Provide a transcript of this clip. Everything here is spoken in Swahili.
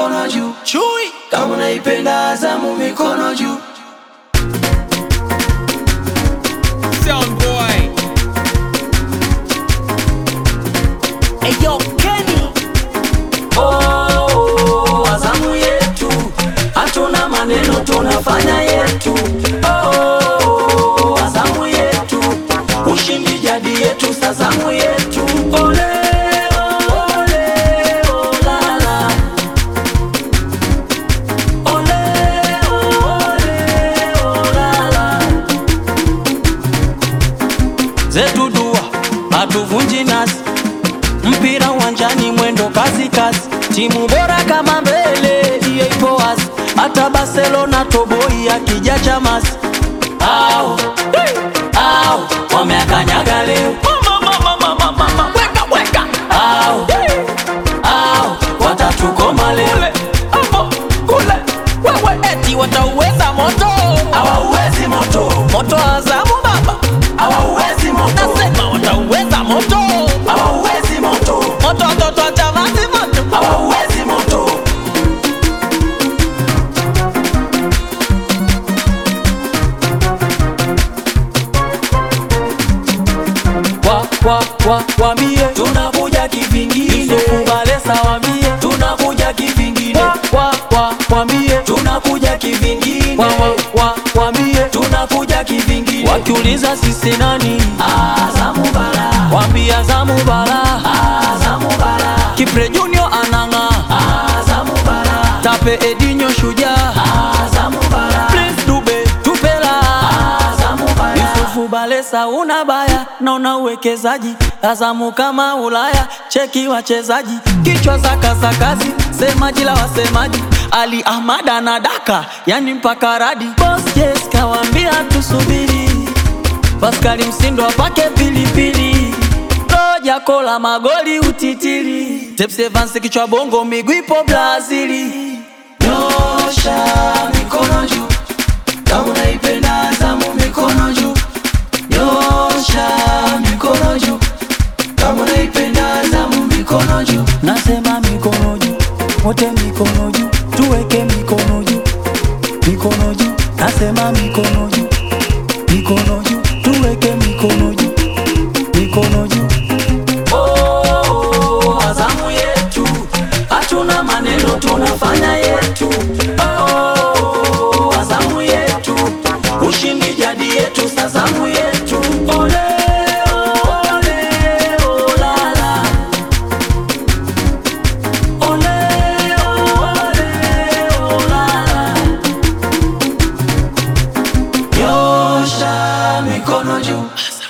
mikono juu. Chui Kama unaipenda Azamu, mikono juu. Sound boy Eyo Kenny Oh, Azamu yetu, hatuna maneno, tunafanya yetu. Oh, Azamu yetu, ushindi jadi yetu, sazamu yetu. Ole, ole, olala. Ole, ole, olala. zetu dua hatuvunji nasi, mpira uwanjani mwendo kasi kasi, timu bora kama mbele hiyo ipo wazi, hata Barcelona toboi akija chamasi au hey, au wameakanyaga leo Weka weka au au watatukoma leo Hapo kule Wewe eti watauweza moto hawauwezi moto Moto wa Azamu baba hawauwezi moto Nasema watauweza moto hawauwezi moto Moto watoto wa Chamazi moto hawauwezi moto wa wa wa wambie tunakuja kivingine Balesa wambie tunakuja kivingine wa wa wa wambie tunakuja kivingine wa wa wa wambie tunakuja kivingine wakiuliza sisi nani Azamu bara wambie Azamu bara Azamu bara Kipre Junior ananga Azamu bara Tape Edinho shujaa Azamu bara Prince Dube tupela Azamu bara Yusufu Balesa una baya na una uwekezaji Azamu kama Ulaya cheki wachezaji kichwa za kasakazi semaji la wasemaji Ali Ahmad anadaka yani mpaka radi Boss Jess kawambia tusubiri Paskali Msindo apake pilipili Roja kola magoli utitiri Tepsi Evans kichwa bongo miguu ipo Brazili Nyosha mikono juu kama unaipenda Azamu mikono juu Nyosha mikono juu kama unaipenda Azamu mikono juu Nasema mikono juu wote mikono juu tuweke mikono juu mikono juu Nasema mikono juu mikono juu tuweke mikono juu mikono juu Oh, Azamu yetu hatuna maneno tunafanya yetu Oh, Azamu yetu ushindi jadi yetu sazamu yetu ole ole olala ole ole olala nyosha mikono juu